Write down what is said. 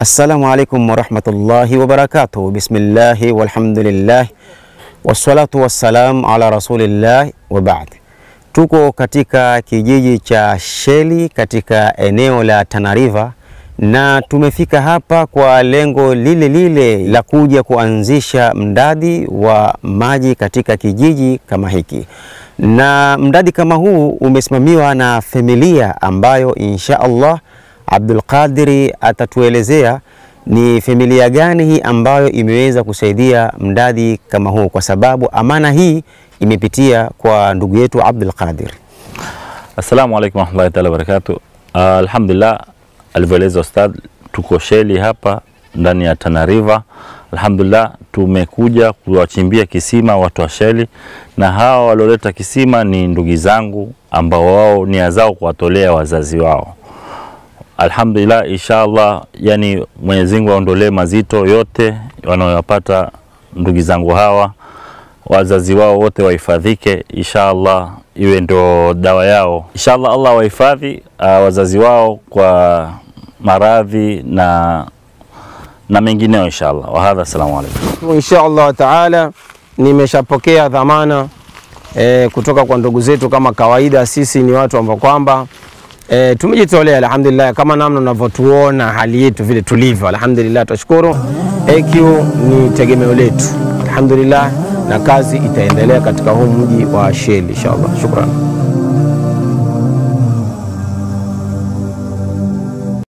Assalamu alaikum warahmatullahi wabarakatuh. Bismillahi walhamdulillah wassalatu wassalam ala rasulillah wa ba'd. Tuko katika kijiji cha Sheli katika eneo la Tana River na tumefika hapa kwa lengo lile lile la kuja kuanzisha mradi wa maji katika kijiji kama hiki, na mradi kama huu umesimamiwa na familia ambayo insha Allah Abdul Qadiri atatuelezea ni familia gani hii ambayo imeweza kusaidia mradi kama huu, kwa sababu amana hii imepitia kwa ndugu yetu Abdul Qadir. Assalamu alaikum warahmatullahi taala wabarakatuh. Uh, alhamdulillah alivyoeleza ustadh, tuko Sheli hapa ndani ya Tana River. Alhamdulillah tumekuja kuwachimbia kisima watu wa Sheli, na hawa walioleta kisima ni ndugu zangu ambao wao nia zao kuwatolea wazazi wao. Alhamdulillah, inshallah, yani Mwenyezi Mungu aondolee mazito yote wanayopata ndugu zangu hawa, wazazi wao wote wahifadhike, inshallah iwe ndo dawa yao. Inshallah Allah wahifadhi uh, wazazi wao kwa maradhi na na mengineo inshallah. Wahadha, assalamu alaikum. Insha Allah taala, nimeshapokea dhamana e, kutoka kwa ndugu zetu. Kama kawaida, sisi ni watu ambao kwamba e, tumejitolea alhamdulillah, kama namna unavyotuona hali yetu vile tulivyo, alhamdulillah, tunashukuru. AQ ni tegemeo letu alhamdulillah, na kazi itaendelea katika huu mji wa Sheli inshallah. Shukran.